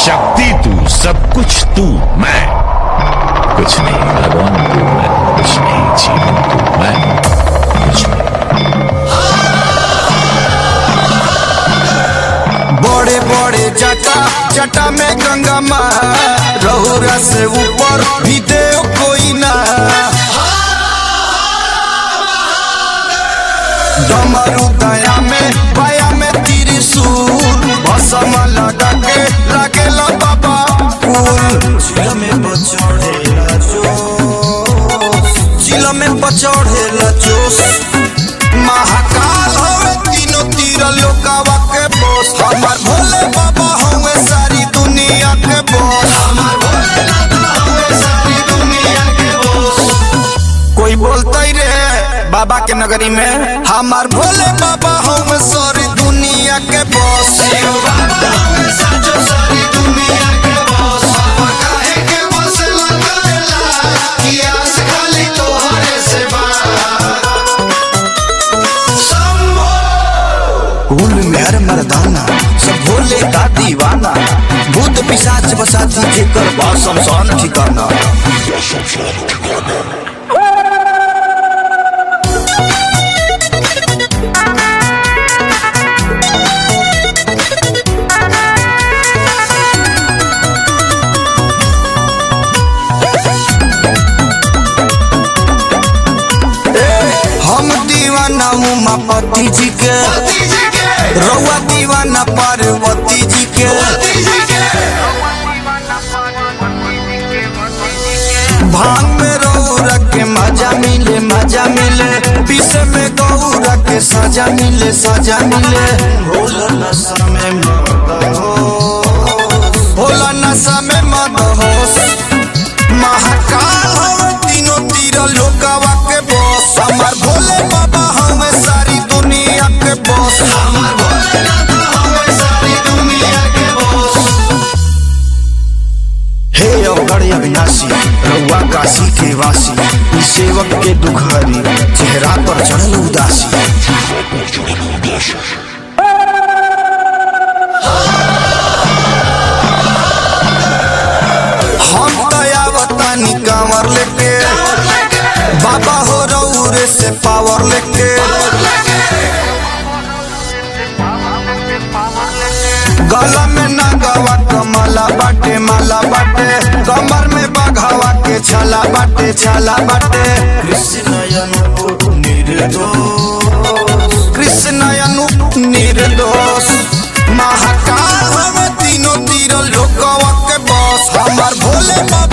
शक्ति तू सब कुछ तू मैं कुछ नहीं भगवान तू मैं कुछ नहीं जीवन तू मैं कुछ नहीं बड़े बड़े जटा जटा में गंगा माँ रहुरा से ऊपर भी देव कोई ना डमरू दया में पाया में त्रिशूल भसम लगा के लागेला बाबा फूल चिल में बचड़ेला जोश चिल में बचड़ेला जोश महाकाल हवे तीनों तीर लोकावा के बोस हमार भोले बाबा हवे सारी दुनिया के बोस हमार भोले बाबा हवे सारी दुनिया के बोस कोई बोलते रे बाबा के नगरी में हमार भोले बाबा हवे सारी दुनिया के बोस बाबा हवे साचो सारी दुनिया के बोस बाबा काहे के बोस लगेला कियास खाली तोहरे से बा कुल मेहर मर्दाना सब भोले का दीवाना भूत पिशाच बसाती जेकर बा शमशान ठिकाना हम दीवाना उमापति जी के रउआ दीवाना पार्वती जी के भांग में रौरा के मजा मिले मजा मिले पीसे में गौरा के सजा मिले सजा मिले भोला नशा में मद होश भोला नशा में मद होश महाकाल हवे तीनों तीर लोकावा के बॉस हमार भोले बाबा हवे सारी दुनिया के बॉस हमार भोले बाबा हवे सारी दुनिया के बॉस हे अवगढ़ अविनाशी रउआ काशी के वासी ई सेवक के दुखहरी चेहरा पर चढ़ल उदासी हम दयावतानी कांवर लेके बाबा हो रउरे से पावर लेके गला में नागवा कमला बाटे माला बाटे कमर में बघावा के छाला बाटे छाला बाटे कृष्ण अनु निर्दोष कृष्ण अनु निर्दोष महाकाल हमें तीनों तीर लोकवा के बॉस हमार भोले बाबा